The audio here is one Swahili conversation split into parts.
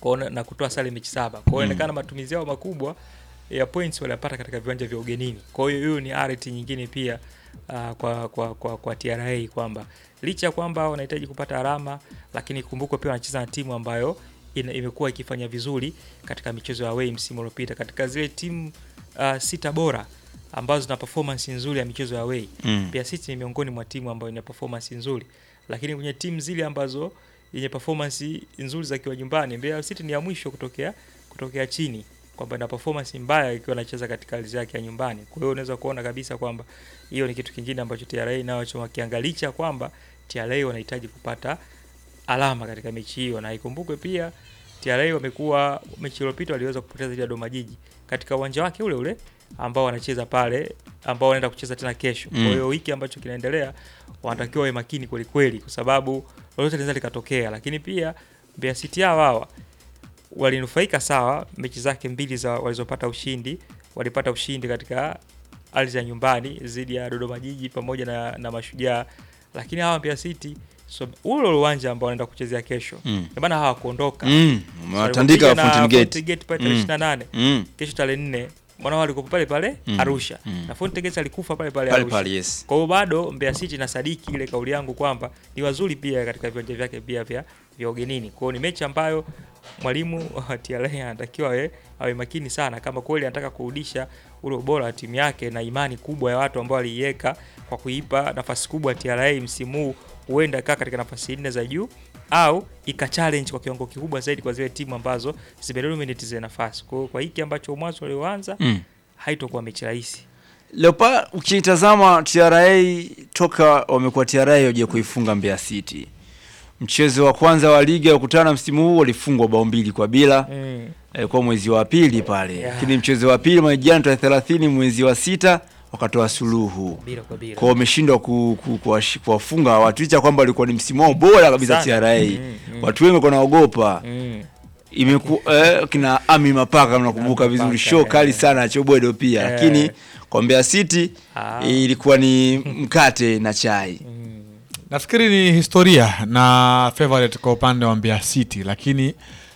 kwa na kutoa sare mechi saba. Kwa hiyo inaonekana matumizi yao makubwa ya points waliyapata katika viwanja vya ugenini. Kwa hiyo hiyo ni arity nyingine pia uh, kwa, kwa, kwa, kwa TRA kwamba licha ya kwamba wanahitaji kupata alama, lakini kumbukwe pia wanacheza na timu ambayo ina, imekuwa ikifanya vizuri katika michezo ya away msimu uliopita katika zile timu uh, sita bora ambazo zina performance nzuri ya michezo ya away Mm. Mbeya City ni miongoni mwa timu ambayo ina performance nzuri, lakini kwenye timu zile ambazo yenye performance nzuri za kiwa nyumbani, Mbeya City ni ya mwisho kutokea kutokea chini, kwamba ina performance mbaya ikiwa anacheza katika ardhi yake ya nyumbani. Kwa hiyo unaweza kuona kabisa kwamba hiyo ni kitu kingine ambacho TRA nacho wakiangalicha kwamba TRA wanahitaji kupata alama katika mechi hiyo, na ikumbukwe pia TRA wamekuwa mechi iliyopita waliweza kupoteza dhidi ya Dodoma Jiji katika uwanja wake ule ule ambao wanacheza pale, ambao wanaenda kucheza tena kesho. Kwa Mm. hiyo wiki ambacho kinaendelea wanatakiwa wawe makini kweli kweli, kwa sababu lolote linaweza likatokea. Lakini pia Mbeya City hao hawa walinufaika sawa, mechi zake mbili za walizopata ushindi, walipata ushindi katika ardhi ya nyumbani dhidi ya Dodoma Jiji pamoja na, na Mashujaa, lakini hawa Mbeya City so, ule ule uwanja ambao wanaenda kuchezea kesho Mm. ndio maana hawakuondoka Mm. Watandika Walipopiga na Fountain Gate. Fountain Gate pale tarehe Mm. 28 Mm. kesho tarehe 4 mwana walikuwa pale pale Mm. Arusha Mm. na Fountain Gate alikufa pale pale Pale Arusha. pale yes. Kwa hiyo bado Mbeya City na sadiki ile kauli yangu kwamba ni wazuri pia katika viwanja vyake pia vya vya ugenini. Kwa hiyo ni mechi ambayo mwalimu wa TRA anatakiwa awe, awe makini sana kama kweli anataka kurudisha ule ubora wa timu yake na imani kubwa ya watu ambao waliiweka kwa kuipa nafasi kubwa TRA msimu huu, huenda kaa katika nafasi nne za juu au ika challenge kwa kiwango kikubwa zaidi kwa zile timu ambazo zimedominate zile nafasi. Kwa hiyo kwa hiki ambacho mwanzo walioanza Mm. haitokuwa mechi rahisi. Leopa, ukitazama TRA toka wamekuwa TRA waje kuifunga Mbeya City. Mchezo wa kwanza wa ligi ya kukutana msimu huu walifungwa bao mbili kwa bila Mm. eh, kwa mwezi wa pili pale. Yeah. Lakini mchezo wa pili mwezi jana tarehe 30 mwezi wa sita wakatoa suluhu. Bila kwa bila. Kwa wameshindwa ku, ku, kuwashi- kuwafunga watu licha kwamba walikuwa ni msimu wao bora kabisa Sana. TRA. Mm, mm. Watu wengi walikuwa wanaogopa. Mm. Imeku, eh, kina Ami Mapaka mnakumbuka Ami vizuri, Mapaka, show eh. kali sana ya Chobwedo pia, Eh. lakini kwa Mbeya City Ah. ilikuwa ni mkate na chai. nafikiri ni historia na favorite kwa upande wa Mbeya City, lakini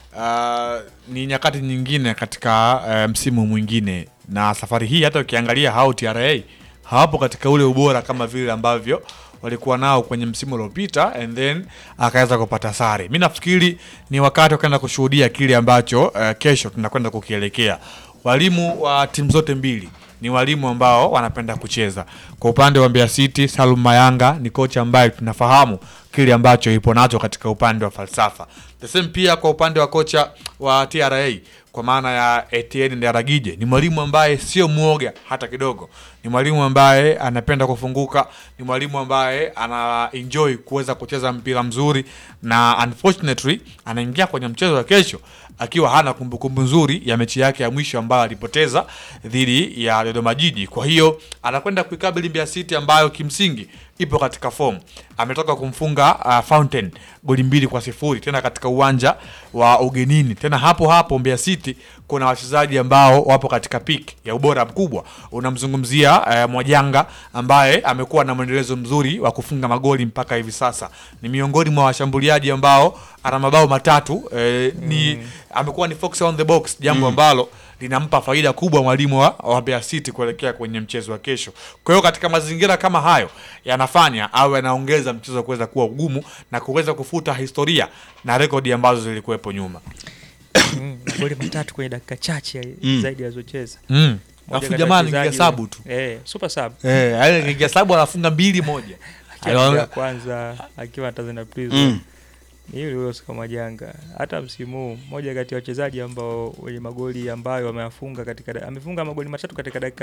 uh, ni nyakati nyingine katika uh, msimu mwingine, na safari hii hata ukiangalia hao TRA hawapo katika ule ubora kama vile ambavyo walikuwa nao kwenye msimu uliopita and then akaweza kupata sare. Mi nafikiri ni wakati wakaenda kushuhudia kile ambacho uh, kesho tunakwenda kukielekea. Walimu wa timu zote mbili ni walimu ambao wanapenda kucheza. Kwa upande wa Mbeya City, Salum Mayanga ni kocha ambaye tunafahamu kile ambacho ipo nacho katika upande wa falsafa. The same pia kwa upande wa kocha wa TRA kwa maana ya Etienne Ndaragije ni mwalimu ambaye sio mwoga hata kidogo. Ni mwalimu ambaye anapenda kufunguka, ni mwalimu ambaye ana enjoy kuweza kucheza mpira mzuri, na unfortunately anaingia kwenye mchezo wa kesho akiwa hana kumbukumbu nzuri ya mechi yake ya mwisho ambayo alipoteza dhidi ya Dodoma Jiji. Kwa hiyo anakwenda kuikabili Mbeya City ambayo kimsingi ipo katika fomu. Ametoka kumfunga uh, Fountain goli mbili kwa sifuri tena katika uwanja wa ugenini. Tena hapo hapo Mbeya City kuna wachezaji ambao wapo katika peak ya ubora mkubwa. Unamzungumzia uh, Mwajanga ambaye amekuwa na mwendelezo mzuri wa kufunga magoli mpaka hivi sasa. Ni miongoni mwa washambuliaji ambao ana mabao matatu eh, ni amekuwa ni fox on the box, jambo ambalo linampa faida kubwa mwalimu wa, wa Mbeya City kuelekea kwenye mchezo wa kesho. Kwa hiyo katika mazingira kama hayo yanafanya awe anaongeza mchezo kuweza kuwa ugumu na kuweza kufuta historia na rekodi ambazo zilikuwepo nyuma. Mm, magoli matatu kwenye dakika chache Mm. zaidi alizocheza. Mm. Moja Alafu kati ya jamaa anaingia wachezaji- sabu tu. Eh, super sub. Eh, yale anaingia sabu anafunga mbili moja. Akiwa Aliona- ya kwanza akiwa Tanzania Prison. Mm. Ni yule yule Oscar Majanga. Hata msimu huu mmoja kati ya wachezaji ambao wenye magoli ambayo wameyafunga katika da- amefunga magoli matatu katika dakika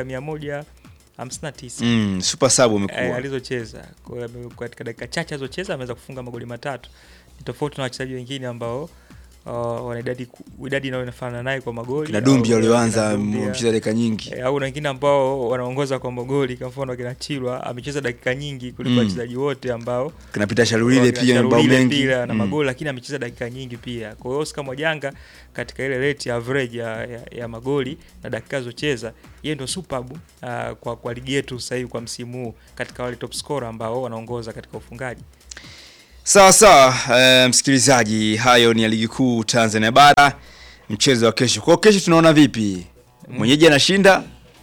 159. Mm, super sub eh, umekuwa. alizocheza Kwa hiyo ame- katika dakika chache alizocheza ameweza kufunga magoli matatu ni tofauti na wachezaji wengine ambao uh, wana idadi ku- idadi inayofanana naye kwa magoli Kina Dumbi au- walioanza kina Dumbia. mcheza dakika nyingi. Eh, au na wengine ambao wanaongoza kwa magoli kwa mfano kina Chilwa amecheza dakika nyingi kuliko Mm. wachezaji wote ambao Kinapita Shalulile Kina pia mabao Sharulile mengi. pia na Mm. magoli lakini amecheza dakika nyingi pia. Kwa hiyo Oscar Mwajanga katika ile rate ya average ya, ya, ya magoli na dakika zocheza, yeye ndio superb uh, kwa kwa ligi yetu sasa hivi kwa msimu huu katika wale top scorer ambao wanaongoza katika ufungaji. Sawa sawa, eh, msikilizaji, hayo ni ya ligi kuu Tanzania bara, mchezo wa kesho. Kwa kesho tunaona vipi? Mwenyeji anashinda?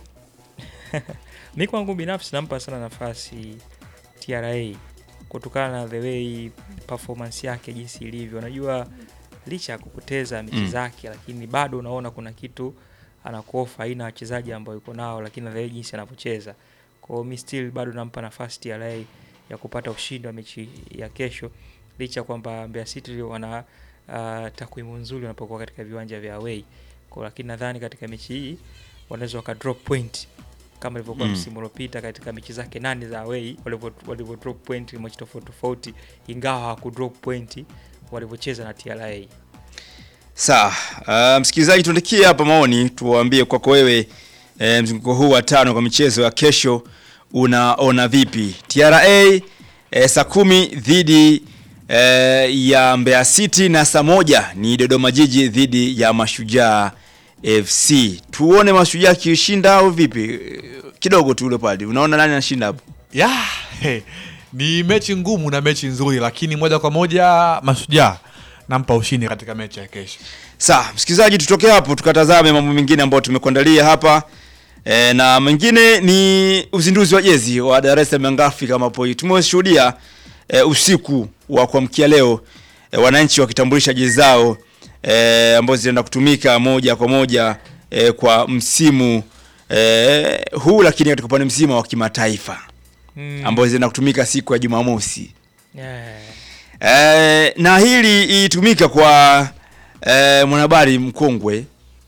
Mi kwangu binafsi nampa sana nafasi TRA kutokana na the way performance yake jinsi ilivyo. Unajua licha ya kupoteza mechi Mm. zake, lakini bado unaona kuna kitu anakuofa, aina ya wachezaji ambao yuko nao, lakini na the way jinsi anavyocheza. Kwa hiyo mi still bado nampa nafasi TRA ya kupata ushindi wa mechi ya kesho, licha ya kwamba Mbeya City wana uh, takwimu nzuri wanapokuwa katika viwanja vya away. Kwa lakini nadhani katika mechi hii wanaweza waka drop point kama ilivyokuwa Mm. msimu uliopita katika mechi zake nane za away walivyo walivyo drop point mechi tofauti tofauti, ingawa hawaku drop point walivyocheza na TRA. Sawa, uh, msikilizaji, tuandikie hapa maoni, tuwaambie kwako wewe e, mzunguko huu wa tano kwa michezo ya kesho unaona vipi? TRA e, saa kumi dhidi e, ya Mbeya City na saa moja ni Dodoma Jiji dhidi ya Mashujaa FC. Tuone Mashujaa akishinda au vipi? Eh, Kidogo tu ule pale, unaona nani anashinda hapo? ya he, ni mechi ngumu na mechi nzuri, lakini moja kwa moja Mashujaa nampa ushindi katika mechi ya kesho. Sawa, msikilizaji, tutoke hapo tukatazame mambo mengine ambayo tumekuandalia hapa e, na mengine ni uzinduzi wa jezi wa Dar es Salaam Young Africa ambapo tumeshuhudia e, usiku wa kuamkia leo e, wananchi wakitambulisha jezi zao e, ambazo zinaenda kutumika moja kwa moja e, kwa msimu e, huu, lakini katika upande mzima wa kimataifa Mm. ambazo zinaenda kutumika siku ya Jumamosi. Yeah. Eh, na hili ilitumika kwa eh, mwanahabari mkongwe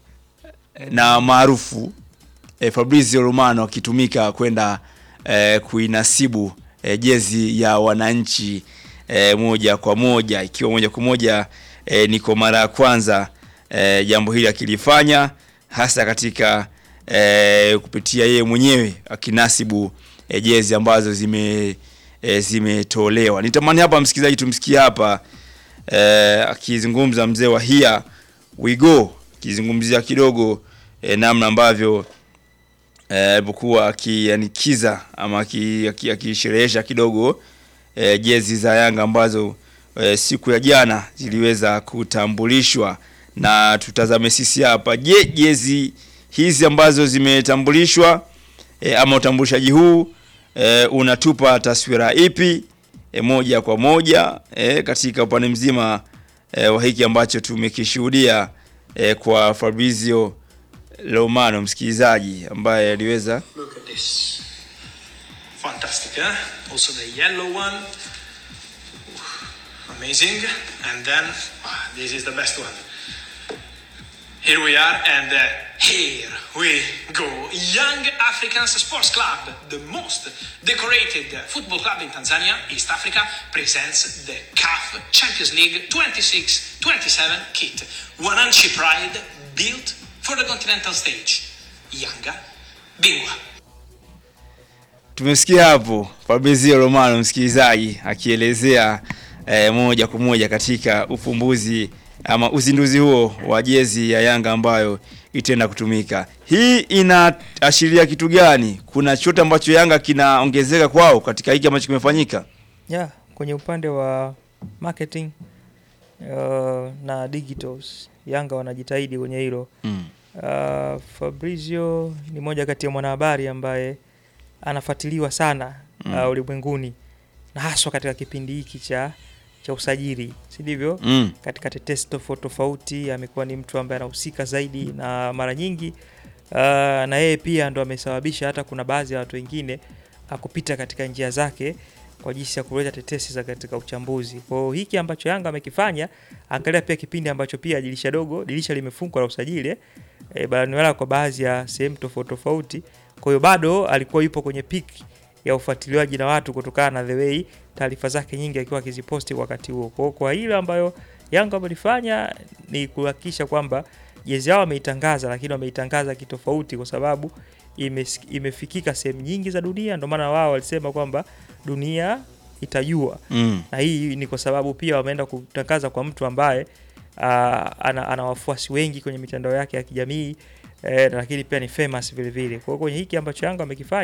na maarufu eh, Fabrizio Romano akitumika kwenda eh, kuinasibu eh, jezi ya wananchi eh, moja kwa moja ikiwa moja kwa moja eh, ni kwa mara ya kwanza eh, jambo hili akilifanya hasa katika eh, kupitia yeye mwenyewe akinasibu eh, jezi ambazo zime eh, zimetolewa. Nitamani hapa msikilizaji tumsikie hapa eh, akizungumza mzee wa Hia Wigo akizungumzia kidogo eh, namna ambavyo eh, alipokuwa akianikiza ama aki- aki- akisherehesha kidogo eh, jezi za Yanga ambazo eh, siku ya jana ziliweza kutambulishwa, na tutazame sisi hapa. Je, jezi hizi ambazo zimetambulishwa eh, ama utambulishaji huu eh, unatupa taswira ipi eh, moja kwa moja eh, katika upande mzima eh, wa hiki ambacho tumekishuhudia eh, kwa Fabrizio Romano msikilizaji ambaye aliweza Look at this. Fantastic, eh? Also the yellow one. Amazing. And then, ah, this is the best one. Here we are, and uh, here we go. Young Africans Sports Club, the most decorated football club in Tanzania, East Africa, presents the CAF Champions League 26 27 kit. Wananchi Pride built for the continental stage. Yanga, Bingwa. tumesikia hapo Fabrizio Romano msikilizaji akielezea eh, moja kwa moja katika ufumbuzi ama uzinduzi huo wa jezi ya Yanga ambayo itaenda kutumika. Hii inaashiria kitu gani? Kuna chochote ambacho Yanga kinaongezeka kwao katika hiki ambacho kimefanyika? Yeah, kwenye upande wa marketing uh, na digitals Yanga wanajitahidi kwenye hilo. Mm. Uh, Fabrizio ni moja kati ya mwanahabari ambaye anafuatiliwa sana Mm. uh, ulimwenguni na haswa katika kipindi hiki cha cha usajili, si ndivyo? Mm. Katika tetesi tofauti tofauti amekuwa ni mtu ambaye anahusika zaidi, na mara nyingi uh, na yeye pia ndo amesababisha hata kuna baadhi ya watu wengine uh, kupita katika njia zake kwa jinsi ya kuleta tetesi za katika uchambuzi. Kwa hiyo hiki ambacho Yanga amekifanya, angalia pia kipindi ambacho pia dirisha dogo, dirisha limefungwa la usajili e, barani Ulaya kwa baadhi ya sehemu tofauti tofauti. Kwa hiyo bado alikuwa yupo kwenye peak ya ufuatiliaji na watu kutokana na the way taarifa zake nyingi akiwa akiziposti wakati huo. Kwa hiyo kwa hilo ambayo Yanga wamelifanya ni kuhakikisha kwamba jezi yao wameitangaza, lakini wameitangaza kitofauti kwa sababu imes, imefikika sehemu nyingi za dunia. Ndio maana wao walisema kwamba dunia itajua Mm. na hii ni kwa sababu pia wameenda kutangaza kwa mtu ambaye aa, ana, ana wafuasi wengi kwenye mitandao yake ya kijamii eh, lakini pia ni famous vile vile. Kwa hiyo kwenye hiki ambacho Yanga wamekifanya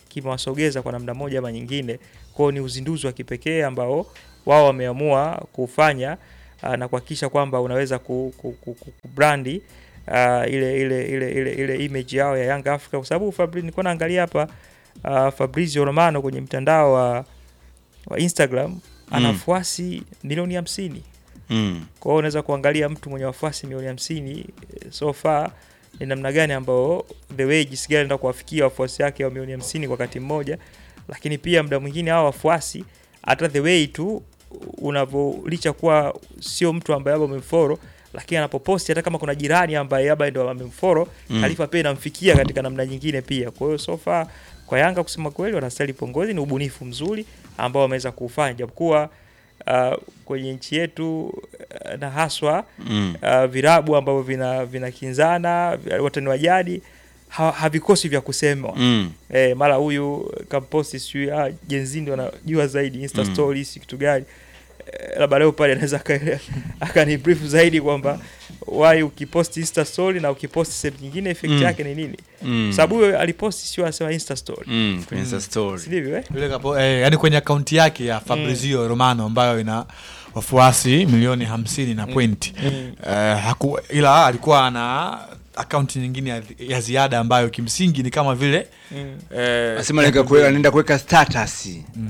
kimewasogeza kwa namna moja ama nyingine. Kwao ni uzinduzi wa kipekee ambao wao wameamua kufanya uh, na kuhakikisha kwamba unaweza ku, ku, ku, ku, kubrandi uh, ile, ile, ile, ile, ile image yao ya Young Africa kwa sababu Fabri, nilikuwa naangalia hapa uh, Fabrizio Romano kwenye mtandao wa, wa Instagram ana Mm. wafuasi milioni hamsini. Mm. Kwa hiyo unaweza kuangalia mtu mwenye wafuasi milioni hamsini eh, so far ni namna gani ambao the way jinsi gani anaenda kuwafikia wafuasi wake wa milioni hamsini kwa wakati mmoja, lakini pia muda mwingine hao wafuasi hata the way tu unavyo licha kuwa sio mtu ambaye labda umemfollow lakini anapoposti hata kama kuna jirani ambaye labda ndo amemfollow Mm. taarifa pia inamfikia katika namna nyingine pia. Kwa hiyo so far kwa Yanga kusema kweli wanastahili pongezi, ni ubunifu mzuri ambao wameweza kuufanya japokuwa uh, kwenye nchi yetu uh, na haswa Mm. uh, virabu ambavyo vina vinakinzana vya- watani wa jadi ha, havikosi vya kusemwa Mm. eh, mara huyu kamposti sijui ah, jenzi ndio anajua zaidi insta Mm. stories kitu gani eh, labda leo pale anaweza aka- akani brief zaidi kwamba why ukiposti insta story na ukiposti sehemu nyingine effect Mm. yake ni nini Mm. sababu huyo aliposti sio anasema insta story Mm. Kwenye Insta story. si ndivyo eh? Yule kapo, eh, yani kwenye akaunti yake ya Fabrizio Romano ambayo ina wafuasi milioni hamsini na pointi Mm. eh, haku, ila alikuwa ana akaunti nyingine ya, ya ziada ambayo kimsingi ni kama vile Mm. eh, Nasema anaenda kuweka anaenda kuweka status.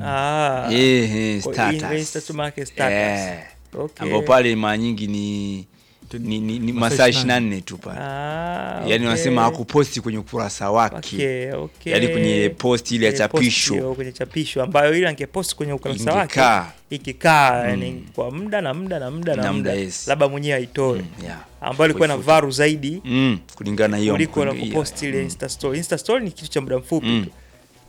Ah. Eh, eh, Kwa- status. in- Insta tu maana status. Eh. Okay. Ambao pale mara nyingi ni ni, ni, ni Masaa masaa 24 24 tu pale. Ah, Yaani okay. wanasema hakuposti kwenye ukurasa wake. Okay, okay. Yaani kwenye post ile ya Kwenye post chapisho. hiyo, kwenye chapisho ambayo ile angepost kwenye ukurasa wake Ingekaa. ikikaa yani kwa muda na muda na muda na Na muda muda, yes. labda mwenyewe aitoe Mm, yeah. ambayo ilikuwa na Kuifuta. varu zaidi Mm, kulingana na hiyo kuliko na mkundi- kupost ile mm. insta story. Insta story ni kitu cha muda mfupi Mm. tu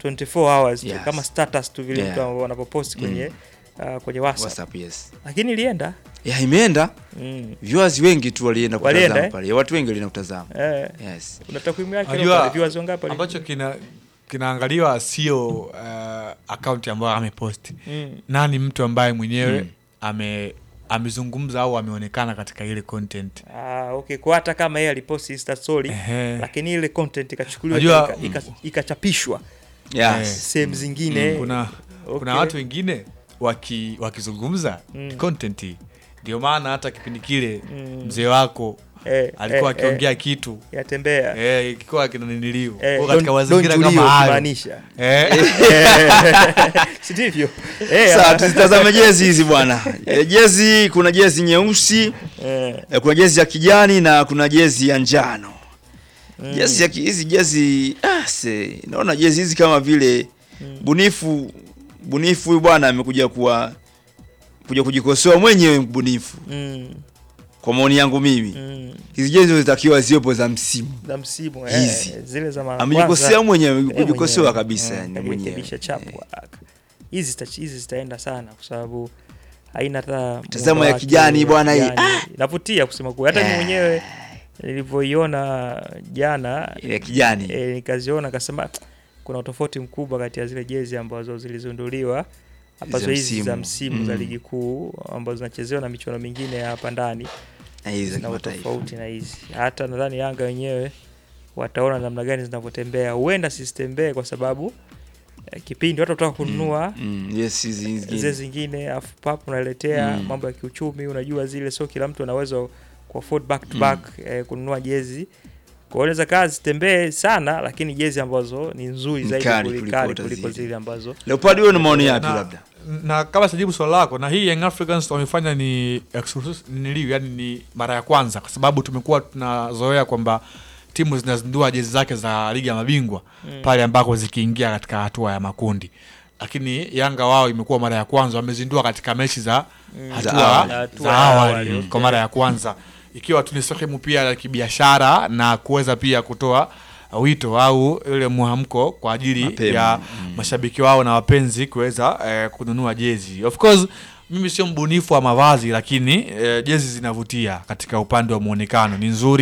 24 hours tu, Yes. kama status tu vile Yeah. mtu anapopost kwenye uh, kwenye WhatsApp. WhatsApp, yes. Lakini ilienda Ya imeenda. mm. Viewers wengi tu walienda Walienda, kutazama eh? pale. Ya watu wengi walienda kutazama. eh, Yes. una takwimu yake Unajua, pale, viewers wangapi wali- ambacho kina kinaangaliwa sio uh, akaunti ambayo ameposti Mm. nani mtu ambaye mwenyewe Mm. ame amezungumza au ameonekana katika ile content Ah, okay. Kwa hata kama yeye alipost insta story Ehe. lakini ile content ikachukuliwa Unajua- ika- ika- ikachapishwa Yes. sehemu zingine kuna Okay. kuna watu wengine waki, wakizungumza Mm. content ndio maana hata kipindi kile Mm. mzee wako eh, alikuwa eh, akiongea eh, kitu yatembea eh, ikiwa kinaniliu Eh, Kwa katika don't- mazingira don't kama tulio hayo kumaanisha. eh, si ndivyo Eh, Sasa ah, tuzitazame jezi hizi bwana. E, jezi kuna jezi nyeusi, eh, e, kuna jezi ya kijani na kuna jezi ya njano. Jezi ya ki- hizi jezi ah, se, naona jezi hizi kama vile bunifu bunifu huyu bwana amekuja kuwa kuja kujikosoa mwenyewe mbunifu mm, kwa maoni yangu mimi. mm, Hizi jezi zitakiwa ziwepo za msimu. za msimu Hizi. eh, zile za mara Amejikosea kwanza, mwenyewe, eh, kujikosoa mwenyewe. kabisa Mm, yani mwenyewe. kajirekebisha chapu haraka. hizi zita- hizi zitaenda sana kwa sababu haina hata Tazama muundo ya wake kijani wa bwana hii. kijani. inavutia kusema kweli hata mimi Eh. mwenyewe nilivyoiona jana Ile ya kijani. e, nikaziona nikasema kuna utofauti mkubwa kati ya zile jezi ambazo zilizinduliwa ambazo Za hizi za msimu. msimu za Mm. ligi kuu ambazo zinachezewa na michuano mingine ya hapa ndani Na hizi za zina kimataifa. utofauti na hizi. Hata nadhani Yanga wenyewe wataona namna gani zinavyotembea. Huenda sistembee kwa sababu eh, kipindi watu wataka kununua Mm, yes, hizi hizi zile zingine. zingine afu pap unaletea Mm. mambo ya kiuchumi, unajua zile sio kila mtu anaweza ku afford back to Mm. back eh, kununua jezi. Kwa hiyo inaweza kaa zitembee sana, lakini jezi ambazo ni nzuri Ni zaidi kali kuliko, kuliko kuliko, hata zile. zile ambazo Leopard wewe una maoni yapi na, labda? na kama sijibu swali lako na hii Young Africans wamefanya ni exclusive- niliu yani ni mara ya kwanza kwa sababu tumekuwa tunazoea kwamba timu zinazindua jezi zake za ligi ya mabingwa Mm. pale ambako zikiingia katika hatua ya makundi lakini Yanga wao imekuwa mara ya kwanza wamezindua katika mechi za Mm. hatua Za awali. za Hatua ya awali awali, okay. kwa mara ya kwanza ikiwa tu ni sehemu pia ya kibiashara na kuweza pia kutoa wito au ile mwamko kwa ajili Mapema. ya mashabiki wao na wapenzi kuweza eh, kununua jezi. Of course mimi sio mbunifu wa mavazi lakini eh, jezi zinavutia katika upande wa muonekano, ni nzuri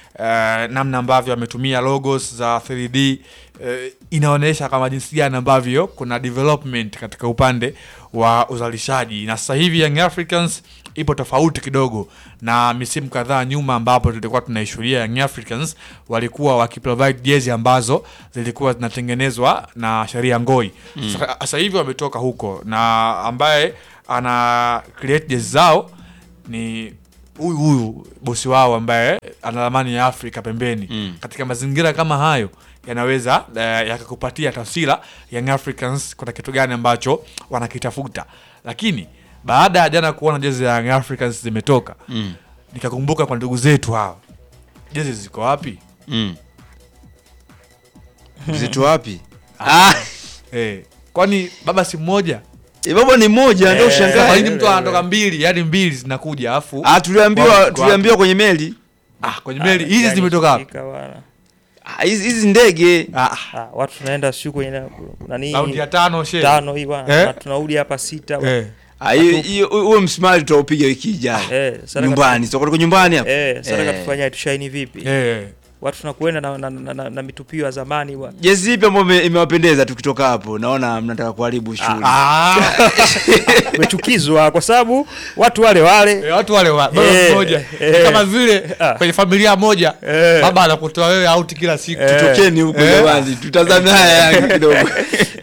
eh, namna ambavyo ametumia logos za 3D eh, inaonyesha kama jinsi gani ambavyo kuna development katika upande wa uzalishaji, na sasa hivi Young Africans ipo tofauti kidogo na misimu kadhaa nyuma, ambapo tulikuwa tunaishuhudia Young Africans walikuwa wakiprovide jezi ambazo zilikuwa zinatengenezwa na Sheria Ngoi. Sasa sasa hivi wametoka huko, na ambaye ana create jezi zao ni huyu huyu bosi wao ambaye ana ramani ya Afrika pembeni. Mm. Katika mazingira kama hayo yanaweza eh, yakakupatia taswira Young Africans kuna kitu gani ambacho wanakitafuta, lakini baada ya jana kuona jezi ya Young Africans zimetoka Mm. nikakumbuka kwa ndugu zetu hawa, jezi ziko wapi? Mm. Mzito wapi? Ah, Eh, kwani baba si mmoja? eh, baba ni mmoja ndio Eh, Kwa ushangae. nini mtu anatoka mbili, yani mbili zinakuja afu Ah, tuliambiwa Wao tuliambiwa kwenye meli. ah, kwenye meli hizi zimetoka wapi? Shika bwana. Ah, hizi hizi ndege. Ah, Ah, watu tunaenda siku kwenye na- nani raundi ya tano she. tano hii bwana Eh? na tunarudi hapa sita bwana. Eh. Ah, hiyo hiyo huo msumari tutaupiga wiki ijayo. Eh, sasa Nyumbani, sio kwa nyumbani hapa. Eh, sasa Eh. tufanyaje tushaini vipi? Eh. Watu tunakwenda na, na, na, na, na mitupio ya zamani bwana. Jezi ipi ambayo ime- imewapendeza tukitoka hapo? Naona mnataka kuharibu shughuli. Ah, Tumechukizwa kwa sababu watu wale wale eh, watu wale wa baba Eh, mmoja eh. Ni kama vile Ah. kwenye familia moja Eh. baba anakutoa wewe out kila siku. Eh. Tokeni huko Eh. jamani, tutazame haya Yanga kidogo.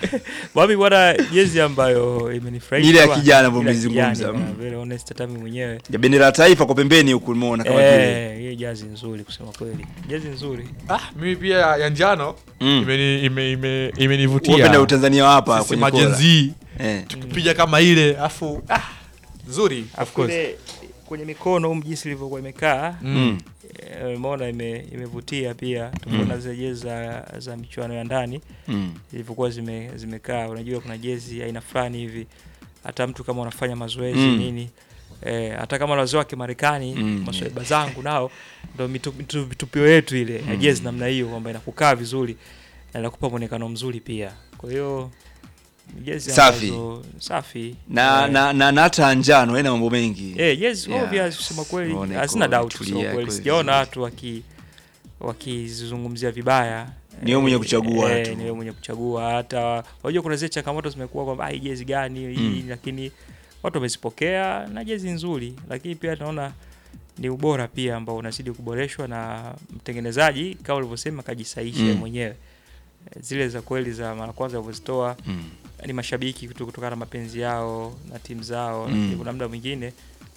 Mami bwana, jezi ambayo imenifurahisha Ile ya bwana, kijana ambayo ile ya mlizungumza, kijani, mm. bwana, very honest hata mimi mwenyewe. Ya bendera ya taifa kwa pembeni huku umeona kama vile. Eh, hiyo jezi nzuri kusema kweli. Jezi nzuri. Ah, mimi pia ya njano Mm. imeni- ime- ime- Wapenda imenivutia. Utanzania wa hapa Sisi kwenye kola. majenzi Eh. tukipiga kama ile afu ah, nzuri of Afu course. ile kwenye mikono um jinsi ilivyokuwa imekaa Mm. eh, umeona ime, imevutia pia tumeona zile jezi za, za michuano ya ndani Mm. zilivyokuwa zime, zimekaa unajua kuna jezi aina fulani hivi hata mtu kama unafanya mazoezi Mm. nini eh, hata kama wazee wake Marekani Mm, maswaiba zangu nao ndo mitu- mitu- mitupio yetu ile ya jezi namna hiyo kwamba inakukaa vizuri na inakupa mwonekano mzuri pia kwa hiyo ni jezi Safi. ambazo- safi Na Eh, na na na hata njano haina mambo mengi. Eh, yes, Yeah. obvious kusema kweli Unaona hazina iko doubt tulia, kusema kweli. iko Sijaona vizuri. watu waki wakizungumzia vibaya. Ni wewe mwenye kuchagua eh, tu. Ni wewe mwenye kuchagua hata unajua kuna zile changamoto zimekuwa kwamba "Ah, hii jezi gani hii Mm. lakini watu wamezipokea na jezi nzuri, lakini pia naona ni ubora pia ambao unazidi kuboreshwa na mtengenezaji kama ulivyosema kajisaisha Mm. mwenyewe. Eh, Zile za kweli za mara kwanza walizitoa Mm. ni mashabiki kutu- kutokana na mapenzi yao na timu zao, Mm. lakini kuna muda mwingine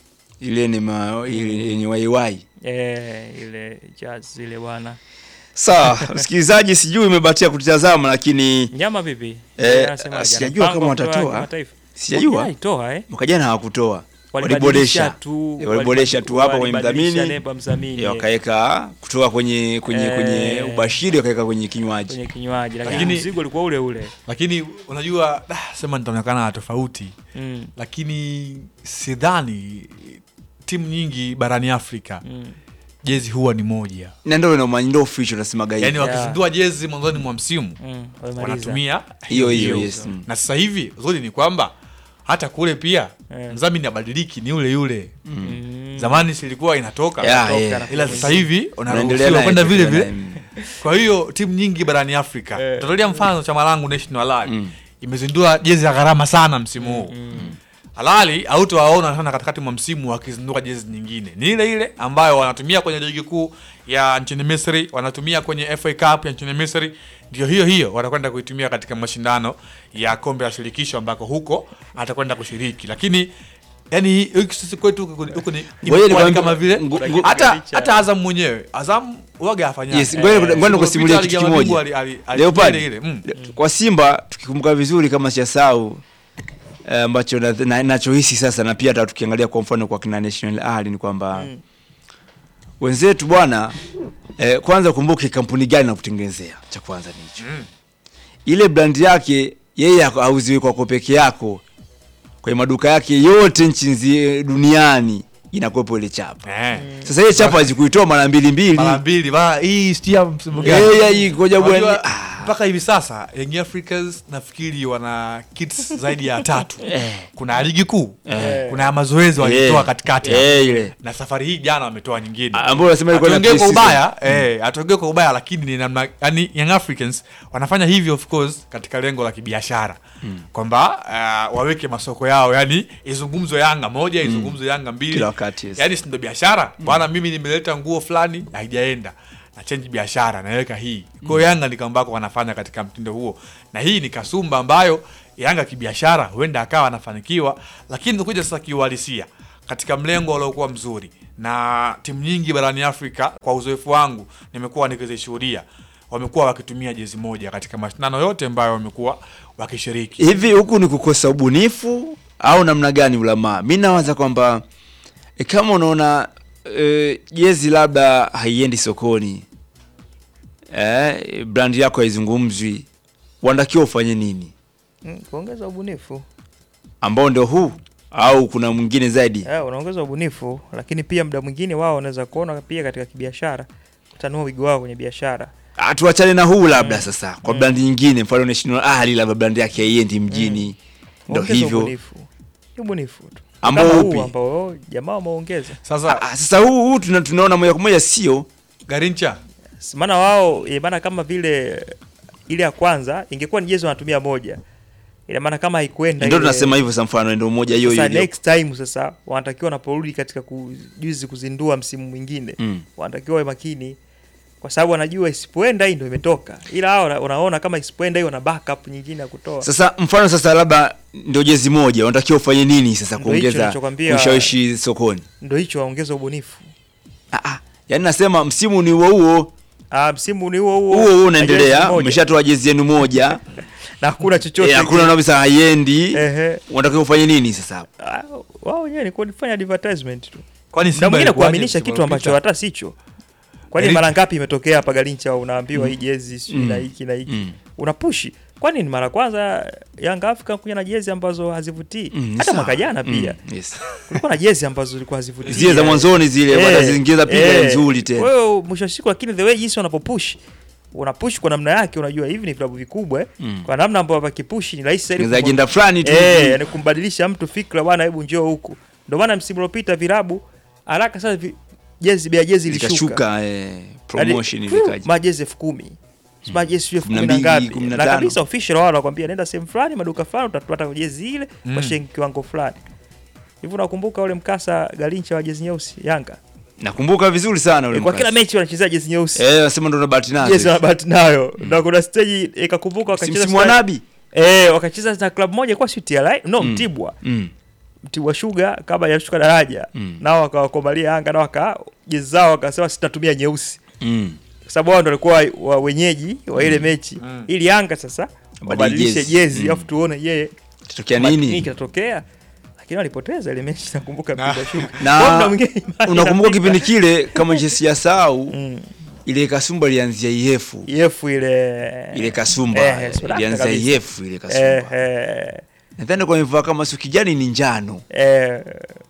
Ile ni ma ile yenye waiwai. Eh, ile jazz ile bwana. Sawa, msikilizaji, sijui umebatia kutazama lakini Nyama vipi? Eh, Anasemaje? sijajua Ana kama mpango wa kutoa watatoa. kimataifa? sijajua Walitoa, eh. mwaka jana hawakutoa. Walibadilisha Waliboresha. tu. Eh, waliboresha tu hapa kwenye walibadilisha mdhamini. nembo ya mdhamini. Eh, wakaweka kutoka kwenye kwenye Eh. kwenye ubashiri wakaweka kwenye kinywaji. kwenye kinywaji lakini Lakini- mzigo ulikuwa ule ule. Lakini unajua ah, sema nitaonekana tofauti, Mm. lakini sidhani timu nyingi barani Afrika Mm. jezi huwa ni moja, Na ndio ndio ndio official nasemaga hivi. yaani wakizindua jezi mwanzoni mwa msimu Mm. Wamemaliza. wanatumia Hiyo hiyo hiyo. yes. mm. na sasa hivi uzuri ni kwamba hata kule pia Eh. mdhamini abadiliki, ni yule yule. Mm. Zamani silikuwa inatoka Yeah, Toka yeah. na ila kuja sasa mwingine. hivi Unaendelea unaruhusiwa naye, kwenda vile vile. naye, mm. Kwa hiyo timu nyingi barani Afrika Eh. tutolea mfano chama langu National Alali Mm. imezindua jezi ya gharama sana msimu huu Mm. halali hautowaona sana katikati mwa msimu wakizindua jezi nyingine ni ile ile ambayo wanatumia kwenye ligi kuu ya nchini Misri wanatumia kwenye FA Cup ya nchini Misri ndio hiyo hiyo watakwenda kuitumia katika mashindano ya kombe la shirikisho ambako huko atakwenda kushiriki lakini yani huku sisi kwetu huku ni- huku ni Ngoja imekuwa ni nikwambie- kama vile ngo- ngo- hata hata Azam mwenyewe Azam waga afanya Yes, ngoja ngoja nikusimulie kitu kimoja. Leopard, mm. kwa Simba tukikumbuka vizuri kama sijasahau eh, ambacho na- na- nachohisi sasa na pia hata tukiangalia kwa mfano kwa kina National Ali ni kwamba Mm. wenzetu bwana eh, kwanza kumbuke kampuni gani na kutengenezea cha kwanza ni hicho Mm. ile brand yake yeye hako- hauziwi kwako peke yako kwenye maduka yake yote nchi nzi- duniani inakuwepo ile chapa Eh. sasa ile chapa hazikuitoa mara mbili mbili mara mbili mara hii sitia msimu Eh, ya gani hii ngoja bwana Unajua, ah, mpaka hivi sasa Young Africans nafikiri wana kits zaidi ya tatu kuna ligi kuu kuna ya mazoezi walitoa Eh, katikati eh, ile. na safari hii jana wametoa nyingine Ah, ambayo unasema ilikuwa na Hatuongei kwa pre-season. ubaya eh, hatuongei kwa ubaya lakini ni namna yani Young Africans wanafanya hivyo of course katika lengo la kibiashara kwamba uh, waweke masoko yao yani izungumzwe Yanga moja izungumzwe Yanga mbili Kila wakati, yes. yani si ndo biashara bwana mimi nimeleta nguo fulani haijaenda na change biashara naweka hii kwa hiyo Yanga ni kambako wanafanya katika mtindo huo na hii ni kasumba ambayo Yanga kibiashara huenda akawa anafanikiwa lakini tukuja sasa kiuhalisia katika mlengo uliokuwa mzuri na timu nyingi barani Afrika kwa uzoefu wangu nimekuwa nikizishuhudia wamekuwa wakitumia jezi moja katika mashindano yote ambayo wamekuwa wakishiriki hivi huku ni kukosa ubunifu au namna gani ulamaa mi nawaza kwamba e, kama unaona e, jezi labda haiendi sokoni e, brand yako haizungumzwi wanatakiwa ufanye nini Mm, kuongeza ubunifu ambao ndio huu au kuna mwingine zaidi Eh, unaongeza ubunifu lakini pia muda mwingine wao wanaweza kuona pia katika kibiashara kutanua wigo wao kwenye biashara Ah, tuachane na huu labda sasa kwa brandi nyingine mfano National Ahli labda brandi yake haiendi mjini ndo Ongeza hivyo ubunifu Ni ubunifu tu Ambao Kama upi? huu ambao jamaa wameongeza sasa Ah, sasa huu, huu tuna, tunaona moja kwa moja sio Garincha S- maana wao ina maana kama vile ile ya kwanza ingekuwa ni jezi wanatumia moja ina maana kama haikuenda ndio ile- tunasema hivyo sasa mfano ndio moja hiyo sasa hiyo next time sasa wanatakiwa wanaporudi katika kujuzi kuzindua msimu mwingine Mm. wanatakiwa wawe makini kwa sababu wanajua isipoenda hii ndio imetoka ila hao wana- unaona kama isipoenda hii wana backup nyingine ya kutoa Sasa mfano sasa labda ndio jezi moja, unatakiwa ufanye nini sasa Ndio hicho kuongeza ninachokwambia. ushawishi sokoni? ndio hicho waongeze ubunifu Ah, ah. Yaani nasema msimu ni huo huo ah, msimu ni huo huo huo huo na jezi unaendelea, moja. umeshatoa jezi yenu moja na hakuna chochote eh, hakuna kile. kabisa haiendi, Ehe. unatakiwa ufanye nini sasa? Ah, wao wenyewe ni kufanya advertisement tu kwani na Simba mwingine ilikuwaje kuaminisha msimu kitu ambacho uliopita? hata sicho kwani Eric- mara ngapi imetokea hapa galincha unaambiwa hii jezi sijui na hiki na hiki Mm. unapushi kwani ni mara kwanza Young Africa kuja na jezi ambazo hazivutii Mm, ni hata sawa. mwaka jana pia Mm, yes. kulikuwa na jezi ambazo zilikuwa hazivutii Zile za mwanzoni zile Eh, wanaziingiza piga eh. nzuri tena. Kwa hiyo mwisho wa siku lakini the way jinsi wanapopush unapush kwa namna yake unajua hivi ni vilabu vikubwa eh. Mm. kwa namna ambayo wakipush ni rahisi zaidi Za kumwa- agenda fulani tu. Eh, yani kumbadilisha mtu fikra bwana, hebu njoo huku. Ndio maana msimu uliopita vilabu haraka sana vi, jezi bei ya jezi ilishuka. Zikashuka eh, promotion Yaani, ilikaja. majezi elfu kumi majezi sio elfu Kumi na kumi na mbili, ngapi kumi na na tano. kabisa official wao wanakwambia nenda sehemu fulani maduka fulani utapata jezi ile kwa shilingi kiwango fulani hivi unakumbuka ule mkasa galincha wa jezi nyeusi yanga Nakumbuka vizuri sana ule e, kwa mkasa. kila mechi wanachezea jezi nyeusi Eh, nasema ndo na bahati nazo. jezi wanabahati nayo na kuna stage ikakumbuka Si wakacheza msimu wa sta- Nabi? eh wakacheza na klabu moja kwa sio TRI no Mm. Mtibwa Mm. Mtibwa Sugar kabla ya kushuka daraja Mm. nao wakawakomalia Yanga nao waka jezi zao wakasema sitatumia nyeusi Mm. kwa sababu wao ndio walikuwa wa wenyeji wa ile mechi ili Yanga sasa wabadilishe jezi. jezi Mm. alafu tuone yeye Tatokea nini nini? kitatokea lakini walipoteza ile mechi nakumbuka Na- Mtibwa Sugar Kwa muda Na mwingine imani unakumbuka inafika. kipindi kile kama jesi ya sau Mm. ile kasumba ilianzia IF EF ile ile kasumba Eh, sura ilianzia kabisa. IF ile eh, kasumba eh, nadhani kwa imevaa kama sio kijani ni njano eh,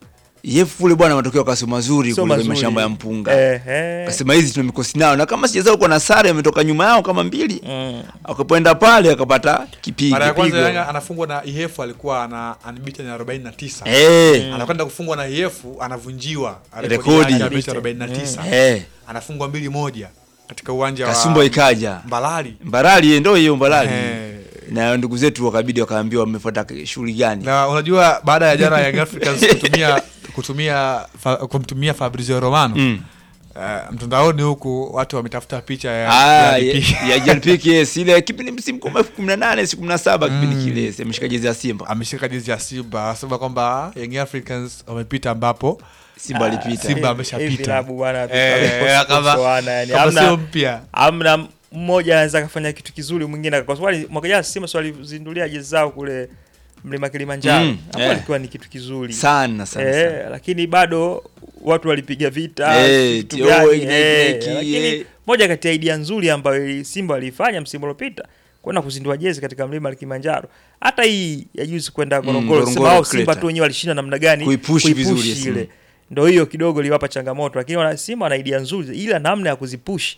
IF kule bwana matokeo kasio mazuri sio kule kwenye mazuri. mashamba ya mpunga eh, eh. kasema hizi tuna mikosi nao na kama sijazao kwa na sare ametoka nyuma yao kama mbili Mm. akapoenda pale akapata kipigo mara ya kwanza pigo. Yanga anafungwa na IF alikuwa ana unbeaten ya 49 eh anakwenda kufungwa na IF anavunjiwa Rekodi. yake ya mechi 49 eh anafungwa mbili moja katika uwanja kasumba wa ikaja Mbalali Mbarali ndio hiyo Mbarali Eh. na ndugu zetu wakabidi wakaambiwa wamefuata shughuli gani na unajua baada ya jana Young Africans kutumia kutumia fa, kumtumia Fabrizio Romano Mm. uh, mtandaoni huku watu wametafuta picha ya, Ah, ya DP. ya- ya JLPK yes, ile kipindi msimu kama elfu kumi na nane siku kumi na saba kipindi kile si ameshika jezi ya Simba ameshika jezi ya Simba anasema kwamba Young Africans wamepita ambapo Simba alipita Simba Hivi- ameshapita. hivi vilabu bwana Eh, vimekosa kama- kuoana, yani kama hamna- sio mpya hamna mmoja anaweza kafanya kitu kizuri mwingine kwa sababu mwaka jana Simba si walizindulia jezi zao kule mlima Kilimanjaro Mm, hapo eh. alikuwa ni kitu kizuri sana sana, eh, sana. lakini bado watu walipiga vita Eh, vitu ti- gani, oh, hiki na hiki eh, na hiki, lakini eh. moja kati ya idea nzuri ambayo ili- Simba waliifanya msimu uliopita kwenda kuzindua jezi katika mlima Kilimanjaro. Hata hii ya juzi kwenda Ngorongoro, Ngorongoro sema wao Crater. Simba tu wenyewe walishinda namna gani Kuipush vizuri, yes, ile mm. ndio hiyo kidogo iliwapa changamoto, lakini wana Simba wana idea nzuri, ila namna ya kuzipush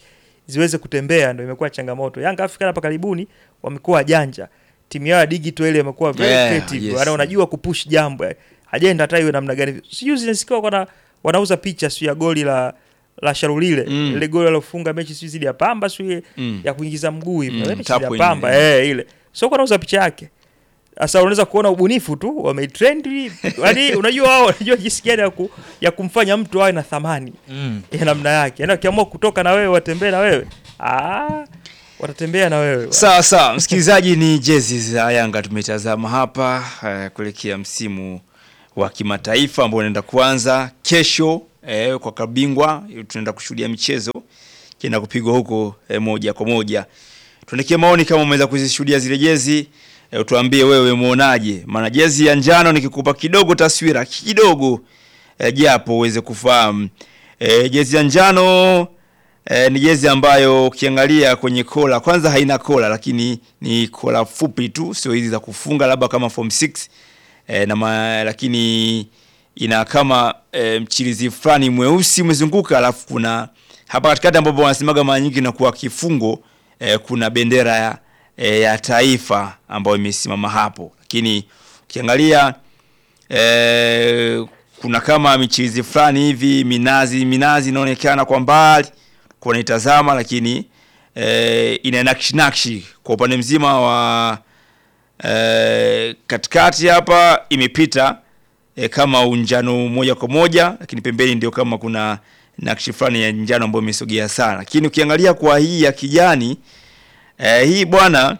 ziweze kutembea ndio imekuwa changamoto. Yanga Afrika hapa karibuni wamekuwa wajanja. Timu yao ya digital ile imekuwa very Yeah, creative. yes. Yaani unajua kupush jambo. eh. Ajenda hata iwe namna gani. Sijui zinasikia wana wanauza picha sio ya goli la la Sharulile. Mm. Ile goli alofunga mechi sio zidi ya Pamba sio Mm. ya kuingiza mguu hivi. Mm, Mm, mechi tap ya in, Pamba eh ile. Sio kwa nauza picha yake. Sasa unaweza kuona ubunifu tu wametrend, yaani unajua wao wanajua jinsi gani ya, ku, ya kumfanya mtu awe na thamani Mm. ya namna yake. Yaani wakiamua kutoka na wewe watembee na wewe, ah, watatembea na wewe. Sawa sawa, msikilizaji, ni jezi za Yanga tumetazama hapa eh, kuelekea msimu wa kimataifa ambao unaenda kuanza kesho eh, kwa kabingwa. Tunaenda kushuhudia michezo kienda kupigwa huko eh, moja kwa moja. Tuandikie maoni kama umeweza kuzishuhudia zile jezi eh, utuambie wewe umeonaje, maana jezi ya njano nikikupa kidogo taswira kidogo eh, japo uweze kufahamu eh, jezi ya njano E, ni jezi ambayo ukiangalia kwenye kola kwanza haina kola, lakini ni kola fupi tu, sio hizi za kufunga labda kama form 6 e, na ma, lakini ina kama e, mchirizi fulani mweusi umezunguka, alafu kuna hapa katikati ambapo wanasemaga mara nyingi inakuwa kifungo e, kuna bendera ya, e, ya taifa ambayo imesimama hapo, lakini ukiangalia e, kuna kama michirizi fulani hivi minazi minazi inaonekana kwa mbali kwa unaitazama, lakini e, ina nakshi nakshi kwa upande mzima wa e, katikati hapa imepita e, kama unjano moja kwa moja, lakini pembeni ndio kama kuna nakshi fulani ya njano ambayo imesogea sana, lakini ukiangalia kwa hii ya kijani e, hii bwana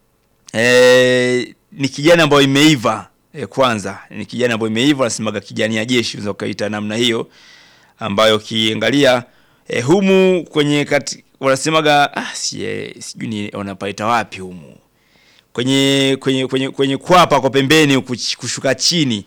e, ni kijani ambayo imeiva e, kwanza ni kijani ambayo imeiva, nasemaga kijani ya jeshi, unaweza ukaita namna hiyo, ambayo ukiangalia e, humu kwenye kati wanasemaga ah, si, eh, sijui ni wanapaita wapi humu kwenye kwenye kwenye kwenye kwapa kwa pembeni huku ch- kushuka chini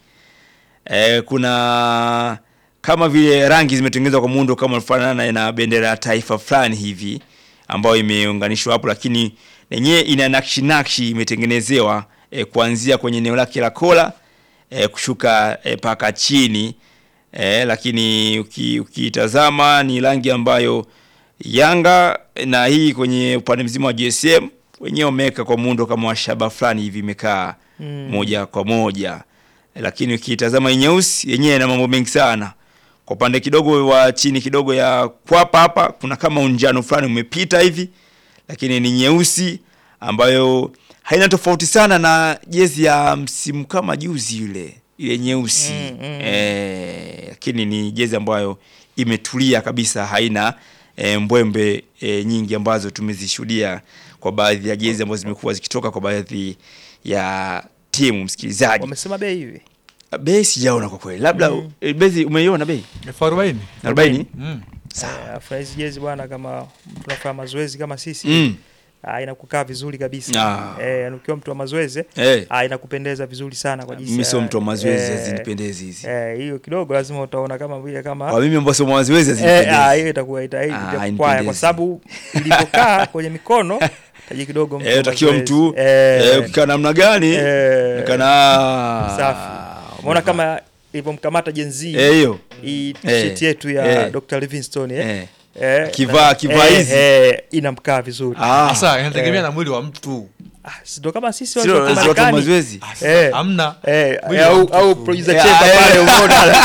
e, kuna kama vile rangi zimetengenezwa kwa muundo kama unafanana na bendera ya taifa fulani hivi ambayo imeunganishwa hapo, lakini yenyewe ina nakshi nakshi imetengenezewa e, kuanzia kwenye eneo lake la kola e, kushuka e, paka chini e, lakini uki- ukitazama ni rangi ambayo Yanga na hii kwenye upande mzima wa GSM wenyewe wameweka kwa muundo kama wa shaba fulani hivi imekaa Mm. moja kwa moja e, lakini ukitazama hii nyeusi yenyewe ina mambo mengi sana kwa upande kidogo wa chini kidogo ya kwapa hapa kuna kama unjano fulani umepita hivi lakini ni nyeusi ambayo haina tofauti sana na jezi ya msimu kama juzi yule ile nyeusi Mm, mm. eh, lakini ni jezi ambayo imetulia kabisa haina e, mbwembe e, nyingi ambazo tumezishuhudia kwa baadhi ya jezi ambazo zimekuwa zikitoka kwa baadhi ya timu msikilizaji Wamesema bei hivi. bei sijaona kwa kweli labda Mm. mm. bei umeiona bei elfu arobaini 40 Mm. sawa Eh, Alafu na hizi jezi bwana, kama mtu anafanya mazoezi kama sisi mm. ah, inakukaa vizuri kabisa Ah. eh, yani ukiwa mtu wa mazoezi eh ah, inakupendeza vizuri sana kwa jinsi mimi sio ya- mtu wa mazoezi eh, hazinipendezi hizi eh, hiyo kidogo lazima utaona kama vile kama kwa mimi ambao sio mazoezi Eh, ah, hazinipendezi hiyo itakuwa ita- Ah, itakuwa kwaya hainipendezi. kwa sababu ilivyokaa kwenye mikono taji kidogo mtu eh wa utakiwa mazoezi. mtu eh, eh ukikaa namna gani eh, kana safi umeona kama ilivyomkamata jenzi eh hiyo hii t-shirt Eh, yetu ya eh. Dr. Livingstone eh. eh Eh, Kivaa- na- kivaa eh, hizi. eh, inamkaa vizuri ah Sasa inategemea eh. na mwili wa mtu. Ah, si ndo kama sisi sio watu wa sio watu wa Marekani. mazoezi Sasa Eh. Hamna. Eh, Mwili wa au mtu au tu. producer Eh, Chemba eh. pale umeona